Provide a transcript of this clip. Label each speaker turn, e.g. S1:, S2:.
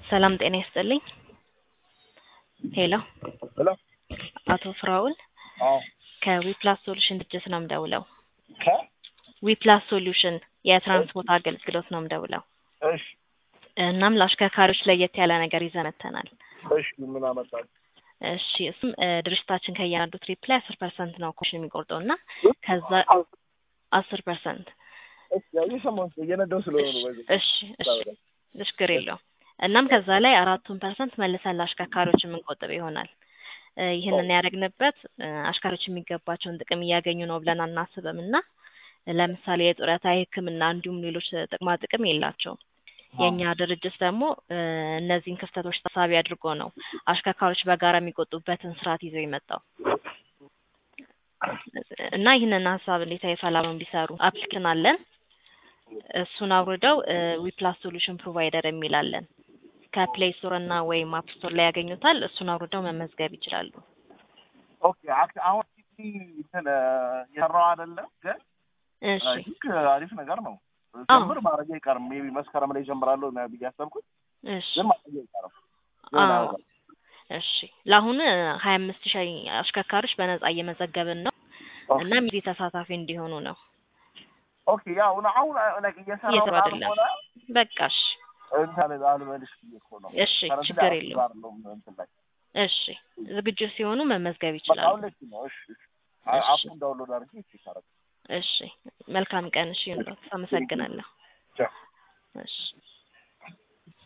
S1: ሰላም ጤና ይስጥልኝ። ሄሎ
S2: ሄሎ
S1: አቶ ፍራውል
S2: አዎ
S1: ከዊፕላስ ሶሉሽን ድርጅት ነው የምደውለው።
S2: ከ
S1: ዊፕላስ ሶሉሽን የትራንስፖርት አገልግሎት ነው የምደውለው።
S2: እሺ
S1: እናም ለአሽከርካሪዎች ለየት ያለ ነገር ይዘን መጥተናል።
S2: እሺ ምን አመጣል?
S1: እሺ እሱም እ ድርጅታችን ከእያንዳንዱ ትሪፕ ላይ አስር ፐርሰንት ነው ኮሚሽን የሚቆርጠው እና ከዛ አስር ፐርሰንት
S2: እሺ ያው እየሰማሁት ነው፣ እየነዳሁ ስለሆነ ነው። በዚህ
S1: እሺ እሺ ችግር የለውም። እናም ከዛ ላይ አራቱን ፐርሰንት መልሰን ለአሽከርካሪዎች የምንቆጥብ ይሆናል። እ ይህንን ያደረግንበት እ አሽከርካሪዎች የሚገባቸውን ጥቅም እያገኙ ነው ብለን አናስብም እና ለምሳሌ የጡረታ፣ የሕክምና እንዲሁም ሌሎች ጥቅማ ጥቅም የላቸውም። የእኛ ድርጅት ደግሞ እ እነዚህን ክፍተቶች ታሳቢ አድርጎ ነው አሽከርካሪዎች በጋራ የሚቆጡበትን ስርዓት ይዘው የመጣው እና ይህንን ሀሳብ እንዴት አይፈላም ቢሰሩ አፕሊኬሽን አለን። እሱን አውርደው ዊፕላስ ሶሉሽን ፕሮቫይደር የሚላለን ከፕሌይ ስቶር እና ወይም አፕ ስቶር ላይ ያገኙታል። እሱን አውርደው መመዝገብ ይችላሉ።
S2: ኦኬ አክ- አሁን ቲቪ እንትን እ የሰራው አይደለም ግን
S1: እሺ
S2: አይ ቲንክ አሪፍ ነገር ነው። ጀምር ማድረግ አይቀርም። ሜቢ መስከረም ላይ ጀምራለሁ ነው ብዬ አሰብኩት፣
S1: እሺ
S2: ግን ማድረግ አይቀርም። የሆነ
S1: አዎ
S2: ነገር
S1: እሺ ለአሁን ሀያ አምስት ሺህ አሽከርካሪዎች በነጻ እየመዘገብን ነው
S2: ኦኬ
S1: እና ሚዜ ተሳታፊ እንዲሆኑ ነው።
S2: ኦኬ ያው አሁን አሁን like እየሰራው
S1: እየሰሩ አይደለም።
S2: ካልሆነ
S1: በቃ እሺ
S2: እንትን አልበልሽ ብዬ እኮ ነው።
S1: እሺ
S2: ከረንት
S1: ችግር
S2: ላይ
S1: የለውም።
S2: አይደለሁም እንትን ላይ
S1: እሺ ዝግጁ ሲሆኑ መመዝገብ
S2: በቃ
S1: ይችላሉ።
S2: አሁን ልክ ነው። እሺ እሺ አ-
S1: እሺ
S2: አፑን ዳውንሎድ አድርጌ እሺ ታረግ
S1: እሺ መልካም ቀን። እሺ አመሰግናለሁ።
S2: ቻው
S1: እሺ